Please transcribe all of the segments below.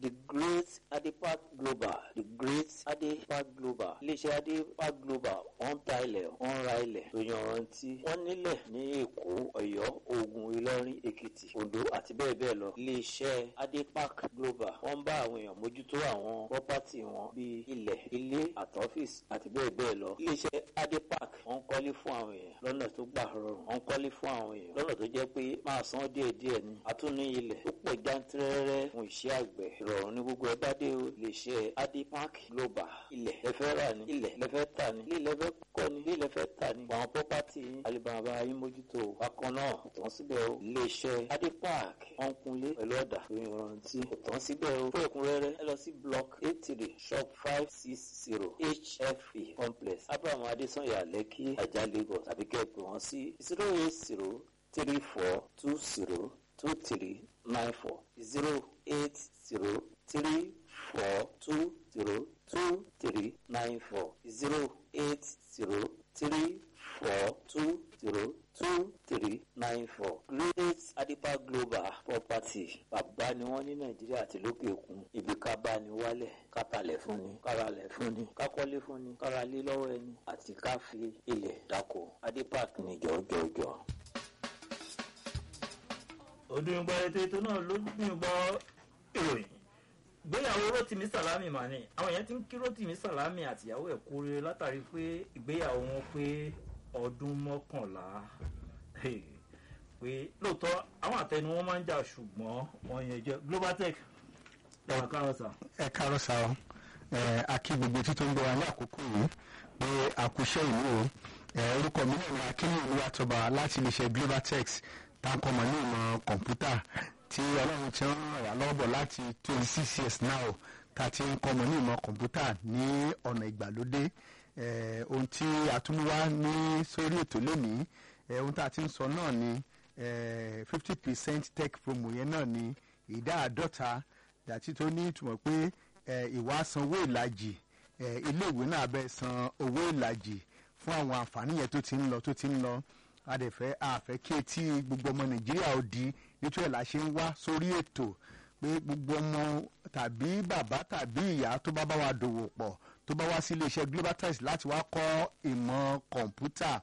the great adepak global the great adepak global iléeṣẹ́ adepak global wọ́n ta ilẹ̀ wọ́n ra ilẹ̀ tó yanrantí wọ́n nílẹ̀ ní èkó ọ̀yọ́ ògùn ìlọrin èkìtì oǹdó àti bẹ́ẹ̀ bẹ́ẹ̀ lọ iléeṣẹ́ adepak global wọ́n bá àwọn èèyàn mójútó àwọn pọ́pátì wọn bíi ilẹ̀ ilé àtọ́fíìsì àti bẹ́ẹ̀ bẹ́ẹ̀ lọ iléeṣẹ́ adepak wọ́n kọ́lé fún àwọn èèyàn lọ́nà tó gbà rọrùn wọ́n kọ́lé fún àwọn èèyàn lọ́nà tó jẹ́ pé máa san díẹ̀díẹ̀ ni àtúní ilẹ̀ tó pọ̀ jántẹ́rẹ́rẹ́ fún iṣẹ́ àgbẹ̀ ìrọ̀rùn ní gbogbo ẹ bá dé o iléeṣẹ́ adepak global ilẹ̀ lẹ́fẹ́ rà ní ilẹ̀ lẹ́fẹ́ tà ní ilé lẹ́fẹ́ kọ́ ní ilé lẹ́fẹ́ tà ní àwọn pọ́pátì alibaba yín mójútó bákan náà kò tán síbẹ̀ o iléeṣẹ́ adepak wọ́n kunlé pẹ̀lú ọ̀dà tó yanrantí kò tán síbẹ̀ o fún ẹ̀kúnrẹ́rẹ́ ẹ lọ sí block eight three shop five six zero hfe complex abraham adesanya lẹ́kì ajá lagos tàbí kẹ́ ẹ pè wọ́n sí zero eight zero three four two zero two three nine four zero eight zero three four two zero two three nine four zero eight zero three four two zero two three nine four great adipa global property bàbá ni wọ́n ní nàìjíríà àti lókè òkun ibi ká bá ní wálẹ̀ ká talẹ̀ fún ni káralẹ̀ fún ni ká kọ́lé fún ni káralé lọ́wọ́ ẹni àti ká fi ilẹ̀ dáko adipak ní jọjọjọ. òdùnúgbà ètò ètò náà ló gbìngbọ́ ìròyìn ìgbéyàwó rotimi salami mà ní àwọn èèyàn ti ń kí rotimi salami àtìyàwó ẹ̀ kú rere látàrí pé ìgbéyàwó wọn pé ọdún mọ́kànlá pé lóòótọ́ àwọn àtẹnu wọn máa ń jà ṣùgbọ́n wọn yẹn jẹ́ global tech ẹ̀wọ̀n kárọ̀ sà. ẹ káàárọ̀ sá ọ akí gbogbo títún ń gbọ́ wa ní àkókò yìí pé àkúṣe ìlú o orúkọ mi náà ní akínní olúwàtọ́ba láti iléeṣẹ́ global tech táǹkọ́mọ ní ìmọ̀ kọ̀ǹpútà tí ọlọ́run ti ń ràn wá lọ́wọ́ bọ̀ láti twenty six years now tá a ti ń kọ́mọ ní ìmọ̀ kọ̀ǹpútà ní ọ̀nà ìgbàlódé ohun tí a tún wá ní sórí ètò lónìí ohun tá a ti ń sọ náà ni fifty percent tech promo yẹn náà ni ìdá àádọ́ta dàtí tó ní ìtumọ̀ pé ìwà sanwó ìlàjì iléèwé náà bẹ́ẹ̀ san owó ìlàjì fún àwọn àǹfààní yẹn tó ti ń lọ tó ti ń lọ adẹ̀fẹ́ àfẹ́ kí etí gbogbo ọmọ nàìjíríà ó di nítorí ẹ̀ la ṣe ń wá sórí ètò pé gbogbo ọmọ tàbí bàbá tàbí ìyá tó bá bá wa dòwò pọ̀ tó bá wá sí iléeṣẹ́ global test láti wá kọ́ ìmọ̀ kọ̀ǹpútà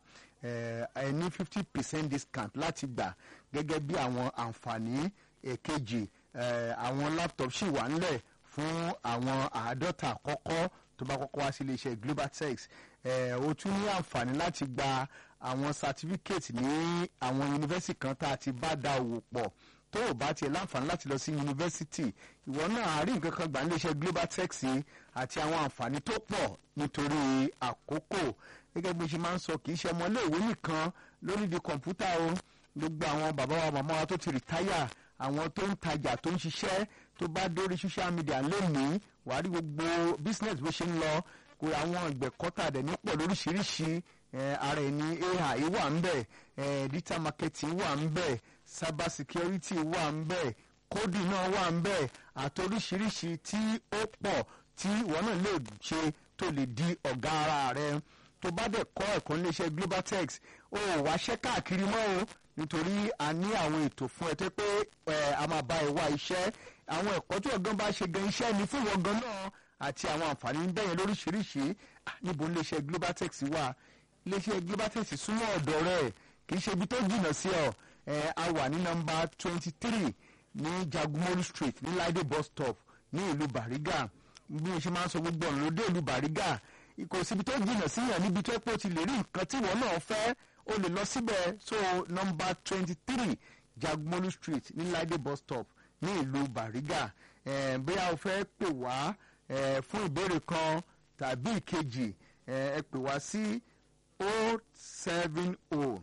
ẹ ní fifty percent discount láti gbà gẹ́gẹ́ bí àwọn àǹfààní èkejì àwọn laptop ṣì wà ńlẹ̀ fún àwọn àádọ́ta àkọ́kọ́ tó bá kọ́kọ́ wá sí iléeṣẹ́ global tech o tún ní àǹfààní láti gba àwọn certificate ní àwọn yunifásitì kan tá a ti bá da òwò pọ̀ tó o bá tiẹ̀ láǹfààní láti lọ sí yunifásitì ìwọ náà àárín nǹkan kan gbà níléeṣẹ́ global tech àti àwọn àǹfààní tó pọ̀ nítorí àkókò gẹ́gẹ́ bí mo ṣe máa ń sọ kì í ṣe ọmọléèwé nìkan lórí di kọ̀ǹpútà o gbogbo àwọn bàbá wa màmá wa tó ti rìtáyà àwọn tó ń tajà tó ń ṣiṣẹ́ tó bá dórí social media lónìí wàá rí gbogbo business bó ṣe ń lọ kó àwọn ìgbẹ́kọ́tà dẹ̀ ní pọ̀ lóríṣiríṣi ara ẹni ai wà ń bẹ̀ digital marketing wà ń bẹ̀ cyber security wà ń bẹ̀ coding náà wà ń bẹ̀ àti oríṣiríṣi tí ó pọ̀ tí ìwọ náà lè ṣe tó lè di ọ̀gá ara rẹ tó bá dẹ̀ kọ́ ẹ̀kọ́ níléeṣẹ́ global tech ó wá ṣẹ́ káàkiri mọ́ o nítorí a ní àwọn ètò fún ẹ tó pé a máa bá ẹ wá iṣẹ́ àwọn ẹ̀kọ́ tí ọ̀gán bá ṣe gan iṣẹ́ ni fún ọ̀gán náà àti àwọn àǹfààní bẹ́yẹn lóríṣiríṣi níbo iléeṣẹ́ global tech wà iléeṣẹ́ global tech súnmọ́ ọ̀dọ̀ rẹ̀ kì í ṣe ibi tó jìnnà sí ọ a wà ní nọ́mbà twenty three ní jagumolu street ní laide bus stop ní ìlú bariga bí mo ṣe máa ń sọ gbogbo ọ̀nà lóde ìlú bariga kò síbi tó jìnnà sí yàn níbi tó pé o ti lè rí nǹkan tí ìwọ náà fẹ́ o lè lọ síbẹ̀ so nọ́mbà twenty three jagumolu street ní laide bus stop ní ìlú bariga bóyá o fẹ́ pè wá fún ìbéèrè kan tàbí ìkejì ẹ pè wá sí o seven o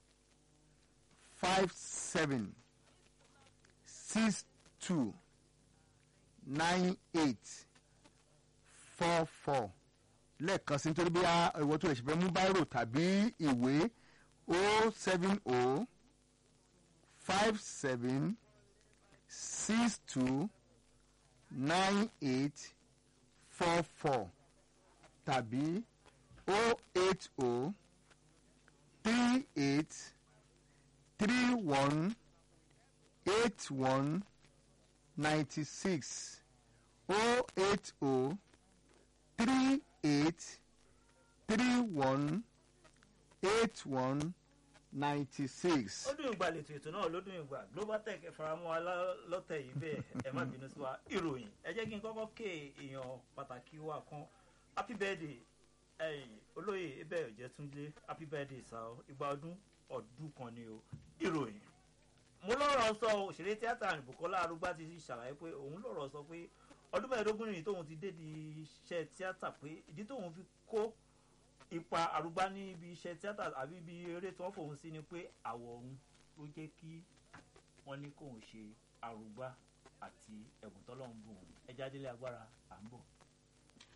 five seven six two nine eight four four lẹ́ẹ̀kan sí nítorí bí ìwọ tó lè ṣe fẹ́ mú báírò tàbí ìwé o seven o five seven six two nine eight four four tàbí o eight o three eight three one eight one ninety six o eight o three eight three one eight one ninety six. ó dùn ìgbà lètò ètò náà ló dùn ìgbà global tech ẹ faramọ́ wa lá- lọ́tẹ̀ yìí bẹ́ẹ̀ ẹ má bínú sí wa ìròyìn ẹ jẹ́ kí n kọ́kọ́ ké èèyàn pàtàkì wa kan happy birthday ẹ̀yìn olóyè ebe ọ̀jẹ̀túndé happy birthday sá o ìgbà ọdún ọdún kan ni o ìròyìn mo lọ́rọ̀ sọ òṣèré tíátà Bùkọ́lá Arúgbá ti ṣàlàyé pé òun lọ́rọ̀ sọ pé ọdún mẹ́ẹ̀ẹ́dógún nìyí tóun ti dé di iṣẹ́ tíátà pé ìdí tóun fi kó ipa Arúgbá ní ibi iṣẹ́ tíátà àbí ibi eré tí wọ́n fòun sí ni pé àwọ̀ òun ló jẹ́ kí wọ́n ní kóun ṣe Arúgbá àti ẹ̀bùn tọ́lọ́run bùn ẹja délé agbára à ń bọ̀.